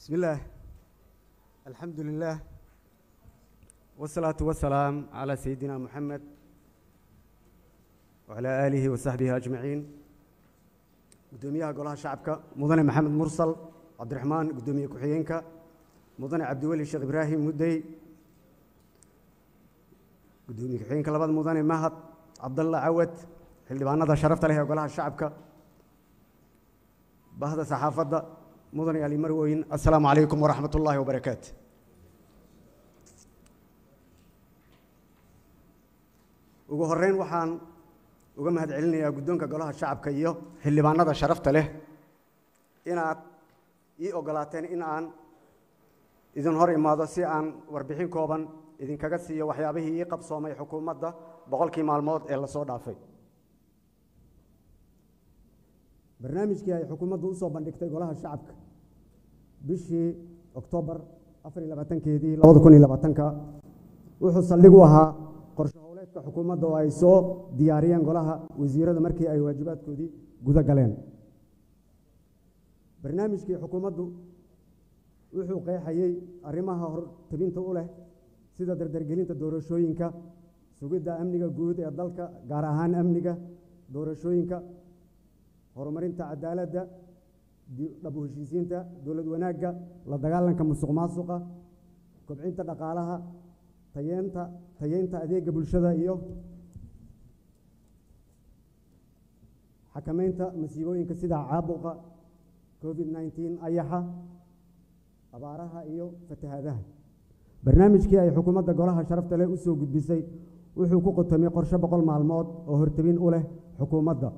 بسم الله الحمد لله والصلاة والسلام على سيدنا محمد وعلى آله وصحبه أجمعين قدوميها قولها شعبك مدن محمد مرسل عبد الرحمن قدومية كحيينك مدن عبد الولي الشيخ إبراهيم مدي قدومية كحيينك لبد مدن مهد عبد الله عود اللي بأنا شرفت له قولها شعبك bahda saxaafadda mudane ali marweyn assalaamu calaykum waraxmat ullaahi wabarakaatu ugu horeyn waxaan uga mahad celinayaa guddoonka golaha shacabka iyo xildhibaanada sharafta leh inaad ii ogolaateen in aan idin hor imaado si aan warbixin kooban idinkaga siiyo waxyaabihii ii qabsoomay xukuumadda boqolkii maalmood ee lasoo dhaafay barnaamijkii ay xukuumaddu usoo bandhigtay golaha shacabka bishii oktoobar afar iyo labaatankeedii labada kun iyo labaatanka wuxuu saldhig u ahaa qorshe howleedka xukuumadda oo ay soo diyaariyeen golaha wasiirada markii ay waajibaadkoodii guda galeen barnaamijkii xukuumaddu wuxuu qeexayey arrimaha hortabinta u leh sida dardargelinta doorashooyinka sugidda amniga guud ee dalka gaar ahaan amniga doorashooyinka horumarinta cadaaladda dhab u heshiisiinta dowlad wanaagga la dagaalanka musuq maasuqa kobcinta dhaqaalaha tayeenta tayeynta adeega bulshada iyo xakameynta masiibooyinka sida caabuqa covid nneteen ayaxa abaaraha iyo fatahaadaha barnaamijkii ay xukuumadda golaha sharafta leh usoo gudbisay wuxuu ku qotomay qorshe boqol maalmood oo hortabin u leh xukuumadda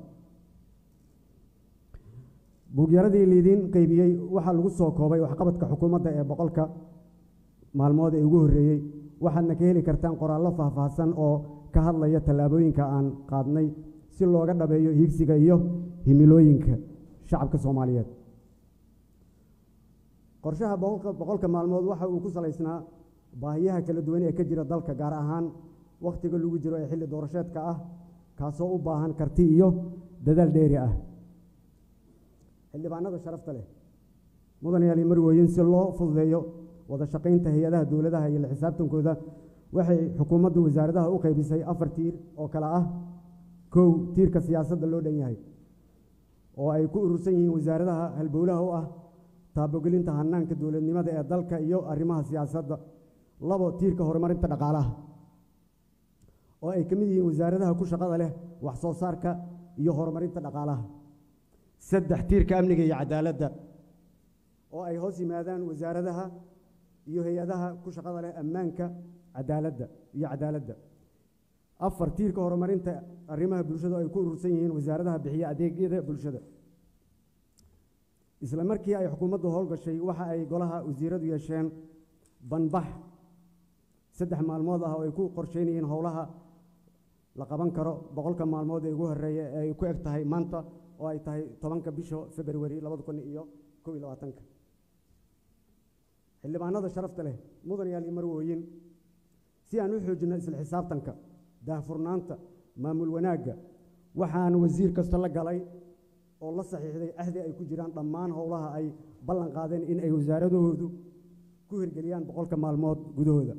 buugyaradii liidiin qeybiyey waxaa lagu soo koobay waxqabadka xukuumadda ee boqolka maalmood ee ugu horreeyey waxaadna ka heli kartaan qoraallo faahfaahsan oo ka hadlaya tallaabooyinka aan qaadnay si looga dhabeeyo hiigsiga iyo himilooyinka shacabka soomaaliyeed qorshaha boqolka maalmood waxa uu ku salaysnaa baahiyaha kala duwan ee ka jira dalka gaar ahaan wakhtiga lagu jiro ee xilli doorasheedka ah kaasoo u baahan karti iyo dadaal dheeri ah xildhibaanada sharafta leh mudan yaali marweyin si loo fududeeyo wada shaqaynta hay-adaha dowladaha iyo la xisaabtankooda waxay xukuumaddu wasaaradaha u qaybisay afar tiir oo kale ah kow tiirka siyaasadda loo dhan yahay oo ay ku urursan yihiin wasaaradaha halbowlaha u ah taabogelinta hanaanka dowladnimada ee dalka iyo arrimaha siyaasadda labo tiirka horumarinta dhaqaalaha oo ay ka mid yihiin wasaaradaha ku shaqada leh wax soo saarka iyo horumarinta dhaqaalaha saddex tiirka amniga iyo cadaaladda oo ay hoos yimaadaan wasaaradaha iyo hay-adaha ku shaqada leh ammaanka cadaaladda iyo cadaaladda afar tiirka horumarinta arrimaha bulshada oo ay ku urursan yihiin wasaaradaha bixiya adeegyada bulshada isla markii ay xukuumaddu howlgashay waxa ay golaha wasiiradu yeesheen banbax saddex maalmood ah oo ay ku qorsheynayeen howlaha la qaban karo boqolka maalmood ee ugu horreeya ee ay ku eg tahay maanta oo ay tahay tobanka bisha februari labada kun iyo kow iyo labaatanka xildhibaanada sharafta leh mudan yaal iyo marwooyin si aan u xoojinno isla xisaabtanka daahfurnaanta maamul wanaagga waxaan wasiir kasta la galay oo la saxiixday ahdi ay ku jiraan dhammaan howlaha ay ballan qaadeen in ay wasaaradahoodu ku hirgeliyaan boqolka maalmood gudahooda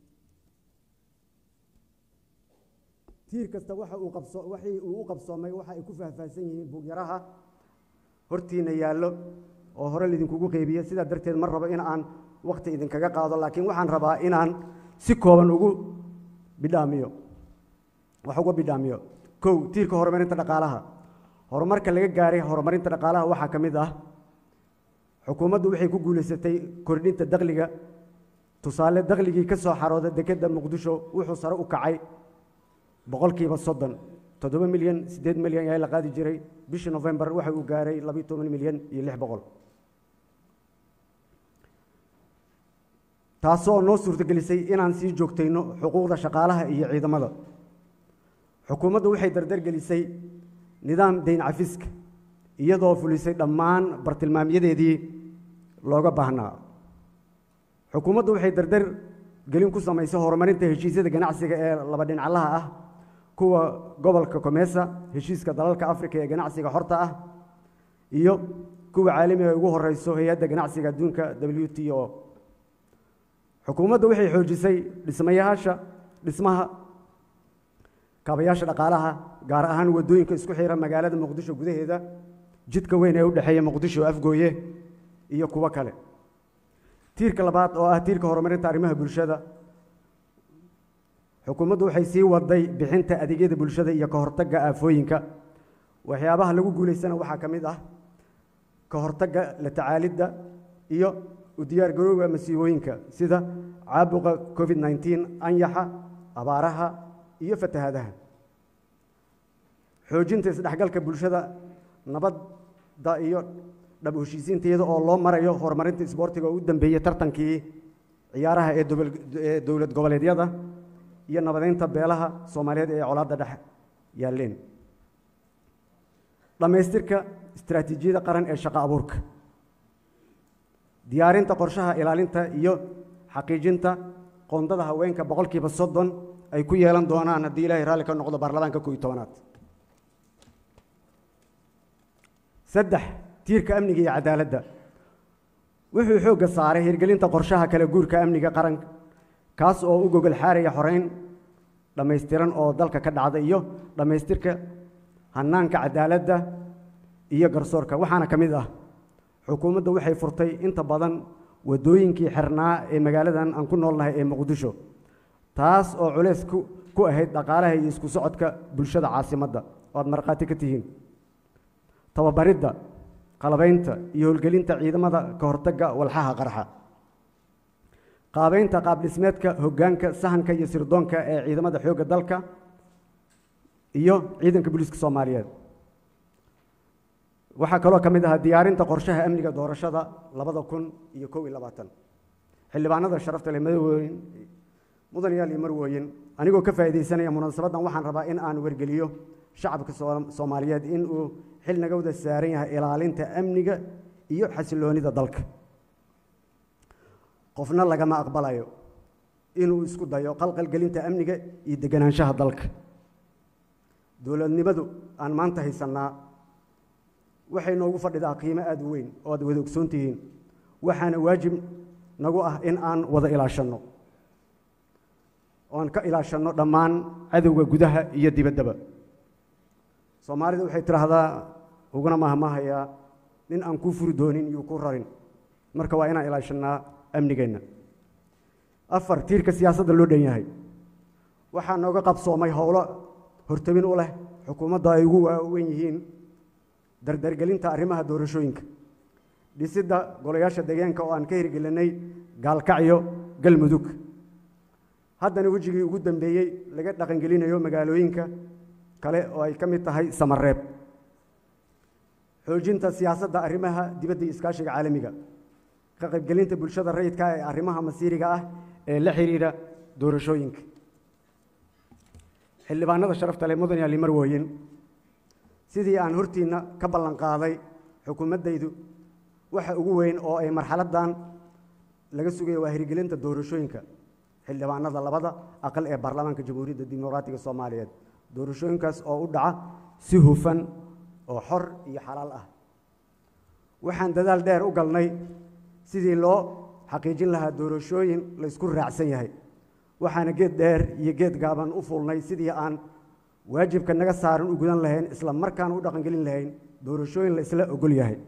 tiir kasta waxa uu qabso waxii uu u qabsoomay waxa ay ku faahfaahsan yihiin buugyaraha hortiina yaallo oo hore laidinkugu qeybiye sidaa darteed ma rabo in aan wakhti idinkaga qaado laakiin waxaan rabaa inaan si kooban ugu bidhaamiyo wax uga bidhaamiyo kow tiirka horumarinta dhaqaalaha horumarka laga gaaray horumarinta dhaqaalaha waxaa ka mid ah xukuumaddu waxay ku guulaysatay kordhinta dakhliga tusaale dakhligii ka soo xarooda dekedda muqdisho wuxuu sare u kacay boqolkiiba soddon toddoba milyan siddeed milyan ayaa la qaadi jiray bishii nofembar waxa uu gaaray labiyo toban milyan iyo lix boqol taasoo noo suurtagelisay inaan sii joogtayno xuquuqda shaqaalaha iyo ciidamada xukuumaddu waxay dardargelisay nidaam dayn cafiska iyadoo fulisay dhammaan bartilmaamyadeedii looga baahnaa xukuumaddu waxay dardar gelin ku samaysay horumarinta heshiisyada ganacsiga ee laba dhinaclaha ah kuwa gobolka komesa heshiiska dalalka afrika ee ganacsiga xorta ah iyo kuwa caalamiga ay ugu horeyso hay-adda ganacsiga adduunka w t o xukuumaddu waxay xoojisay dhismayaasha dhismaha kaabayaasha dhaqaalaha gaar ahaan waddooyinka isku xira magaalada muqdisho gudaheeda jidka weyn ee u dhexeeya muqdisho afgooye iyo kuwo kale tiirka labaad oo ah tiirka horumarinta arrimaha bulshada xukuumaddu waxay sii waday bixinta adeegyada bulshada iyo ka hortagga aafooyinka waxyaabaha lagu guulaysana waxaa ka mid ah ka hortagga la tacaalidda iyo u diyaargarowga masiibooyinka sida caabuqa covid nneteen anyaxa abaaraha iyo fatahaadaha xoojinta isdhexgalka bulshada nabadda iyo dhab heshiisiinta iyada oo loo marayo horumarinta isboortiga oo u dambeeyey tartankii ciyaaraha ee ee dowlad goboleedyada iyo nabadeynta beelaha soomaaliyeed ee colaadda dhex yaalleen dhammaystirka istaraatiijiyada qaran ee shaqo abuurka diyaarinta qorshaha ilaalinta iyo xaqiijinta qoondada haweenka boqolkiiba soddon ay ku yeelan doonaan haddii ilaahay raalli ka noqdo baarlamaanka kooiyo tobanaad saddex tiirka amniga iyo cadaaladda wuxuu xoogga saaray hirgelinta qorshaha kala guurka amniga qaranka kaas oo u gogol xaaraya xoreyn dhammaystiran oo dalka ka dhacda iyo dhammaystirka hanaanka cadaaladda iyo garsoorka waxaana ka mid ah xukuumadda waxay furtay inta badan waddooyinkii xirnaa ee magaaladan aan ku noolnahay ee muqdisho taas oo culays ku ku ahayd dhaqaalaha iyo isku socodka bulshada caasimadda oo aad markhaati ka tihiin tababaridda qalabaynta iyo howlgelinta ciidamada ka hortagga walxaha qarxa qaabaynta qaab dhismeedka hoggaanka sahanka iyo sirdoonka ee ciidamada xoogga dalka iyo ciidanka booliiska soomaaliyeed waxaa kaloo ka mid ahaa diyaarinta qorshaha amniga doorashada labada kun iyo kow iyo labaatan xildhibaanada sharafta leh madawooyin mudanayaal iyo marwooyin anigoo ka faa'iidaysanaya munaasabaddan waxaan rabaa in aan wargeliyo shacabka soomaaliyeed in uu xil naga wada saaran yahay ilaalinta amniga iyo xasiloonida dalka qofna lagama aqbalayo inuu isku dayo qalqalgelinta amniga iyo deganaanshaha dalka dowladnimadu aan maanta haysannaa waxay noogu fadhidaa qiimo aada u weyn oo aad wada ogsoon tihiin waxaana waajib nagu ah in aan wada ilaashanno oan ka ilaashanno dhammaan cadowga gudaha iyo dibaddaba soomaalida waxay tidhaahdaa uguna mahmahayaa nin aan kuu furi doonin iyo ku rarin marka waa inaan ilaashannaa amnigeenna afar tiirka siyaasadda loo dhan yahay waxaa nooga qabsoomay howlo hortabin u leh xukuumadda ay ugu waaweyn yihiin dardargelinta arrimaha doorashooyinka dhisidda golayaasha deegaanka oo aan ka hirgelinay gaalkacyo galmudug haddana wejigii ugu dambeeyey laga dhaqangelinayo magaalooyinka kale oo ay ka mid tahay samareeb xoojinta siyaasadda arrimaha dibadda iyo iskaashiga caalamiga ka qaybgelinta bulshada rayidka ee arrimaha masiiriga ah ee la xidhiidha doorashooyinka xildhibaanada sharafta leh mudan yaali marwooyin sidii aan hortiinna ka ballan qaaday xukuumaddaydu waxa ugu weyn oo ay marxaladdan laga sugaya waa hirgelinta doorashooyinka xildhibaanada labada aqal ee baarlamaanka jamhuuriyadda dimuqraatiga soomaaliyeed doorashooyinkaas oo u dhaca si hufan oo xor iyo xalaal ah waxaan dadaal dheer u galnay sidii loo xaqiijin lahaa doorashooyin la ysku raacsan yahay waxaana geed dheer iyo geed gaaban u fuulnay sidii aan waajibka naga saaran u gudan lahayn isla markaana u dhaqangelin lahayn doorashooyin la isla ogol yahay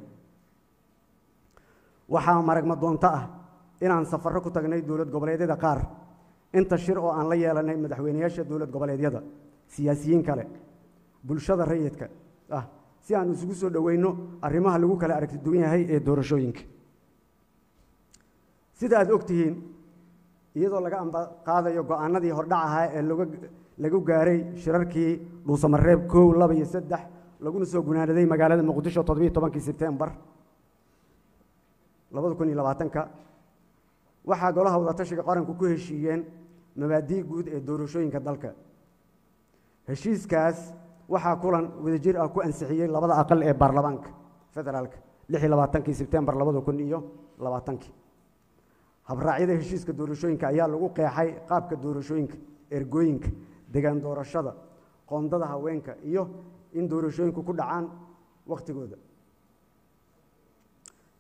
waxaa maragma doonto ah inaan safarro ku tagnay dowlad goboleedyada qaar inta shir oo aan la yeelanay madaxweyneyaasha dowlad goboleedyada siyaasiyiin kale bulshada rayidka ah si aan isugu soo dhoweyno arrimaha lagu kala aragti duwan yahay ee doorashooyinka sida aad og tihiin iyadoo laga ambaqaadayo go-aanadii hordhac ahaa ee loga lagu gaaray shirarkii dhuusamareeb kow laba iyo saddex laguna soo gunaanaday magaalada muqdisho toddobiiyo tobankii sebtembar labada kun iyo labaatanka waxaa golaha wadatashiga qaranku ku heshiiyeen mabaadii guud ee doorashooyinka dalka heshiiskaas waxaa kulan wadajir ah ku ansixiyey labada aqal ee baarlamaanka federaalka lix iyo labaatankii sebtembar labada kun iyo labaatankii habraacyada heshiiska doorashooyinka ayaa lagu qeexay qaabka doorashooyinka ergooyinka degaan doorashada qoondada haweenka iyo in doorashooyinku ku dhacaan wakhtigooda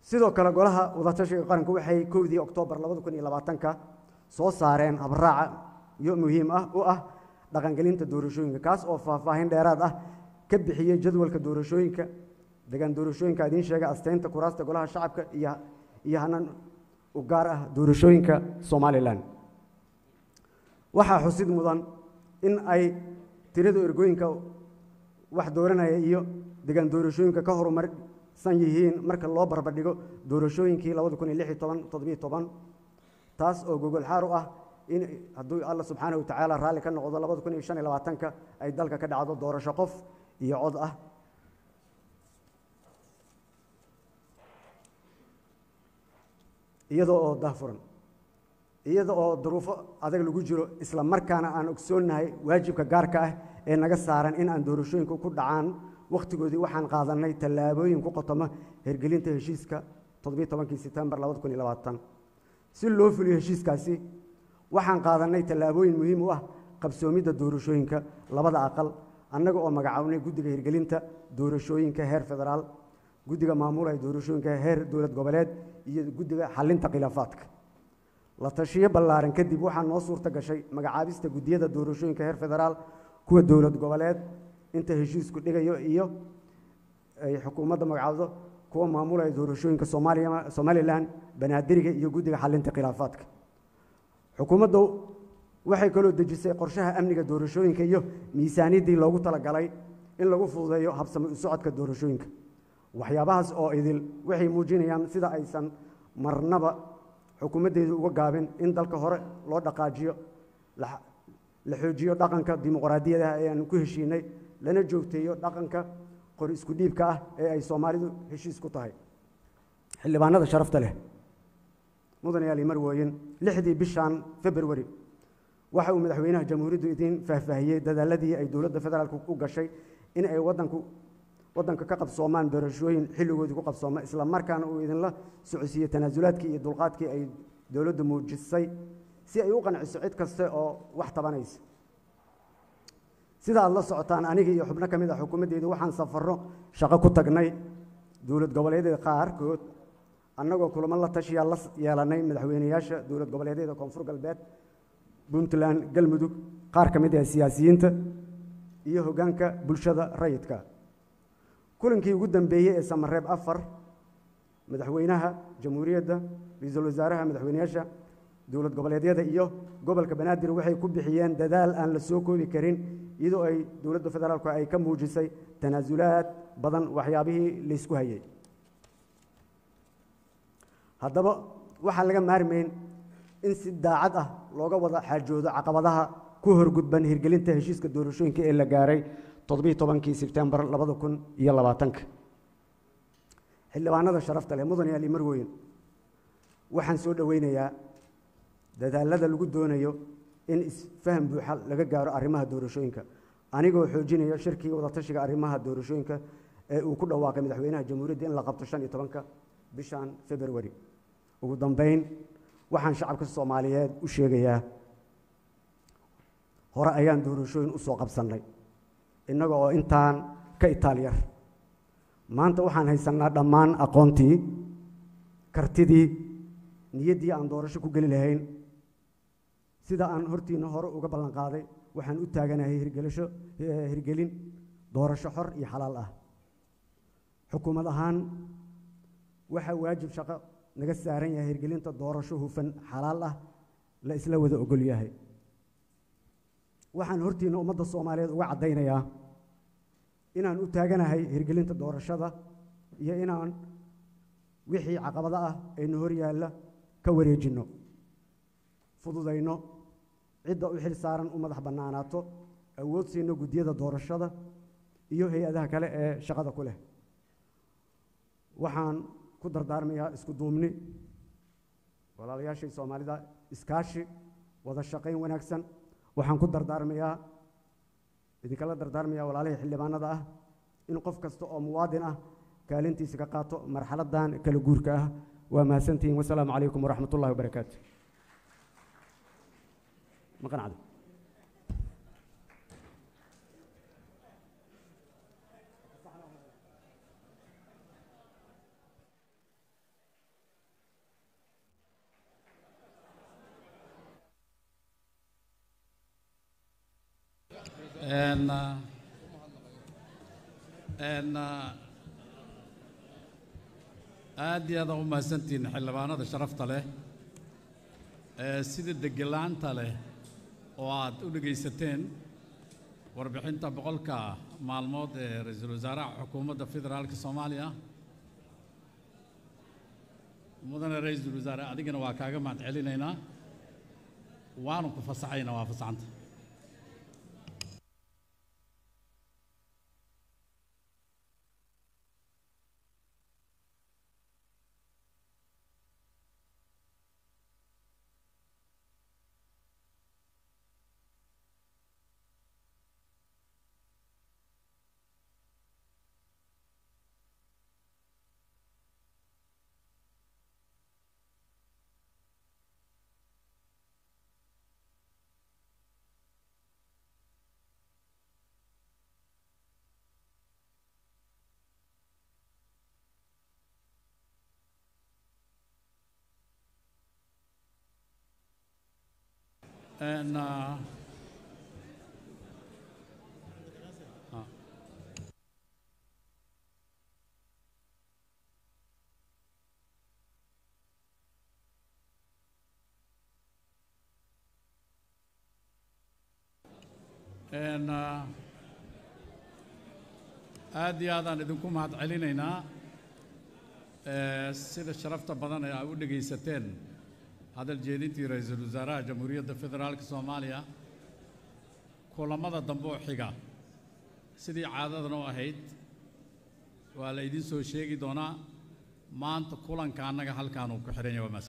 sidoo kale golaha wadatashiga qaranku waxay kowdii oktoobar labada kun iyo labaatanka soo saareen habraaca iyo muhiim ah u ah dhaqangelinta doorashooyinka kaas oo faahfaahin dheeraad ah ka bixiyey jadwalka doorashooyinka degaan doorashooyinka idiin sheega asteynta kuraasta golaha shacabka iyo iyo hanan u gaar ah doorashooyinka somalilan waxaa xusid mudan in ay tirada ergooyinka wax dooranaya iyo degaan doorashooyinka ka horumarsan yihiin marka loo barbardhigo doorashooyinkii labada kun iyo lix iyo toban toddobiyo toban taas oo gogol xaar u ah in hadduu alla subxaanahu watacaala raalli ka noqdo labada kun iyo shan iyo labaatanka ay dalka ka dhacdo doorasho qof iyo cod ah iyadoo oo dahfuran iyada oo duruufo adag lagu jiro isla markaana aan ogsoonnahay waajibka gaarka ah ee naga saaran in aan doorashooyinku ku dhacaan wakhtigoodii waxaan qaadanay tallaabooyin ku qotoma hergelinta heshiiska toddobiyo tobankii setembar labada kun iyo labaatan si loo fuliyo heshiiskaasi waxaan qaadanay tallaabooyin muhiim u ah qabsoomidda doorashooyinka labada aqal annaga oo magacaabnay guddiga hirgelinta doorashooyinka heer federaal guddiga maamulaya doorashooyinka heer dowlad goboleed iyo guddiga xalinta khilaafaadka la tashiyo ballaaran kadib waxaa noo suurta gashay magacaabista guddiyada doorashooyinka heer federaal kuwa dowlad goboleed inta heshiisku dhigayo iyo ay xukuumadda magacaabdo kuwa maamulaya doorashooyinka soomaaliya somalilan banaadiriga iyo guddiga xalinta khilaafaadka xukuumaddu waxay kaloo dejisay qorshaha amniga doorashooyinka iyo miisaaniyaddii loogu talagalay in lagu fududeeyo habsami u socodka doorashooyinka waxyaabahaas oo idil waxay muujinayaan sida aysan marnaba xukuumaddeedu uga gaabin in dalka hore loo dhaqaajiyo la xoojiyo dhaqanka dimuqraadiyada ee aan ku heshiinay lana joogteeyo dhaqanka qori isku dhiibka ah ee ay soomaalidu heshiis ku tahay xildhibaanada sharafta leh mudanayaal imar weoyen lixdii bishan februari waxa uu madaxweynaha jamhuuriyaddu idiin faahfaahiyey dadaaladii ay dowladda federaalk u gashay in ay wadanku waddanka ka qabsoomaan doorashooyin xilligoodii ku qabsooma isla markaana uu idinla socodsiiyey tanaasulaadkii iyo dulqaadkii ay dowladdu muujisay si ay u qanciso cid kaste oo wax tabanaysa sida aad la socotaan aniga iyo xubno ka mid ah xukuumaddeedu waxaan safarro shaqo ku tagnay dowlad goboleedyada qaarkood annagoo kulamo la tashiyaa la yeelanay madaxweyneyaasha dowlad goboleedyada koonfur galbeed puntland galmudug qaar ka mid ah siyaasiyiinta iyo hoggaanka bulshada rayidka kulankii ugu dambeeyey ee samareeb afar madaxweynaha jamhuuriyadda ra-iisul wasaaraha madaxweyneyaasha dowlad goboleedyada iyo gobolka banaadir waxay ku bixiyeen dadaal aan la soo koobi karin iyadoo ay dowladda federaalku ay ka muujisay tanaasulaad badan waxyaabihii laysku hayay haddaba waxaan laga maarmayn in si daacad ah looga wada xaajoodo caqabadaha ku horgudban hirgelinta heshiiska doorashooyinka ee la gaaray toddobiyi tobankii sebtembar labada kun iyo labaatanka xildhibaanada sharafta leh mudan yaali marweyn waxaan soo dhoweynayaa dadaalada lagu doonayo in isfaham buuxa laga gaaro arrimaha doorashooyinka anigoo xoojinaya shirkii wadatashiga arrimaha doorashooyinka ee uu ku dhawaaqay madaxweynaha jamhuuriyadda in la qabto shan iyo tobanka bishan februari ugu dambeyn waxaan shacabka soomaaliyeed u sheegayaa hore ayaan doorashooyin u soo qabsannay innaga oo intaan ka itaalyar maanta waxaan haysannaa dhammaan aqoontii kartidii niyaddii aan doorasho ku geli lahayn sida aan hortiina hore uga ballan qaaday waxaan u taaganahay hirgelisho hirgelin doorasho xor iyo xalaal ah xukuumad ahaan waxaa waajib shaqo naga saaran yahay hirgelinta doorasho hufan xalaal ah la isla wada ogol yahay waxaan hortiina ummadda soomaaliyeed uga caddaynayaa inaan u taaganahay hirgelinta doorashada iyo inaan wixii caqabado ah aynu hor yaalla ka wareejinno fududayno cidda u xil saaran u madax bannaanaato awood siino guddiyada doorashada iyo hay-adaha kale ee shaqada ku leh waxaan ku dardaarmayaa isku duubni walaalayaashii soomaalida iskaashi wada shaqayn wanaagsan waxaan ku dardaarmayaa idinkala dardaarmayaa walaalihii xildhibaanada ah in qof kasta oo muwaadin ah kaalintiisa ka qaato marxaladan kala guurka ah waa mahadsantihiin wasalaamu calaykum waraxmat ullahi wabarakaatu ma qanacda En, uh, en, uh, aad iyo aad aa u mahadsantihiin xildhibaanada sharafta leh ee sida degelaanta leh oo aad u dhegaysateen warbixinta boqolka maalmood ee ra-iisul wasaaraha xukuumadda federaalka soomaaliya mudane ra-iisul wasaare adigana waa kaaga mahad celinaynaa waanu ku fasaxaynaa waa fasaxanta En, uh, ah. En, uh, aad iyo aadaan idinku mahad celinaynaa Eh, sida sharafta badan ee aad u dhegaysateen hadal jeedintii ra-iisul wasaaraha jamhuuriyadda federaalka soomaaliya kulamada dambe oo xiga sidii caadadan u ahayd waa la idiin soo sheegi doonaa maanta kulanka annaga halkaan uu ku xihan yahay waa mahadsan